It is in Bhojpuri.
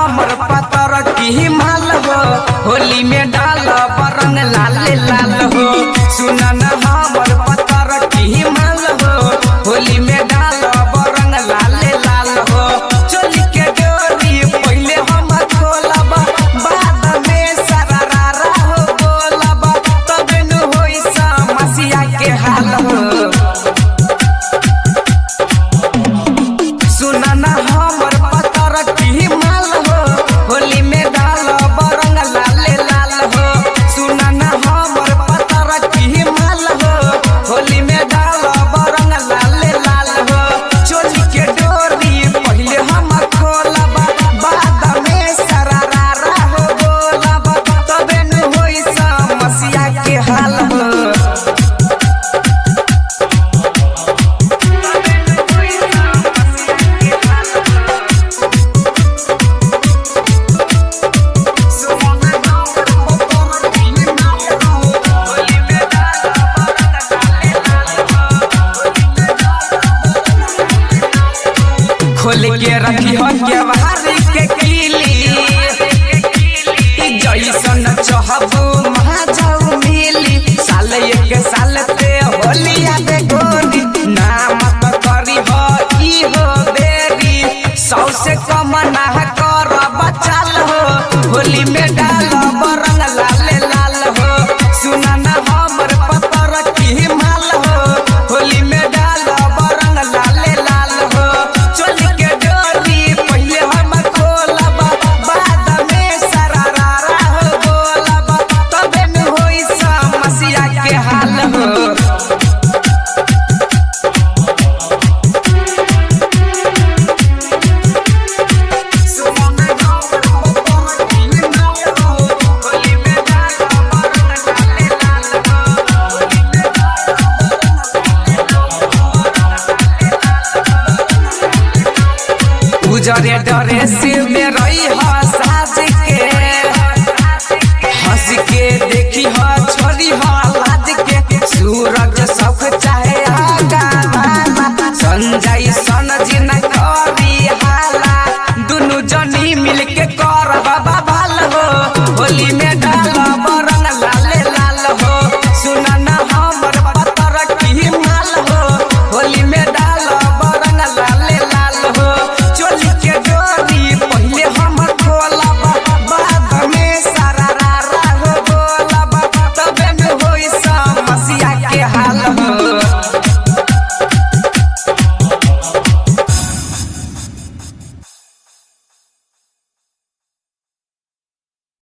हमर पतर की माल हो होली में डाल बरंग लाल लाल हो सुना न हमर पतर की माल हो होली में डाल बरंग लाल लाल हो चोली के डोरी पहले हम खोलब बाद में सरारा हो बोलब तब न होई समस्या के हाल हो सुना ना हमर पतर की माल हो होली में डाल बरंग लाल लाल हो सुना ना हमर पतर की माल हो होली में डाल बरंग लाल लाल हो चोली के डोरी पहले हम खोलब बाद में सरारा हो बोलब तबे न होई समस्या के हाल हो खोल के रखी हो के बाहरी के किली जैसन चाहबू महाजाऊ मिली साल एक साल पे होली आबे गोरी नाम तो करी हो ई हो बेरी सौ से कम ना कर बचाल हो होली में डाल बरंग लाल लाल हो सुना ना हमर पतर की माल हो होली में डाल बरंग लाल लाल हो चोली के डोरी पहले हम खोलब बाद में सरारा हो बोलब तबे न होई समस्या के हाल हो उजरे ड्रेस में रही हो साज के हंस के देखी हो छोरी हो लाज के सूरज सब चाहे आगा वाला संजय सन जी न करी हाला दुनु जनी मिल के कर बाबा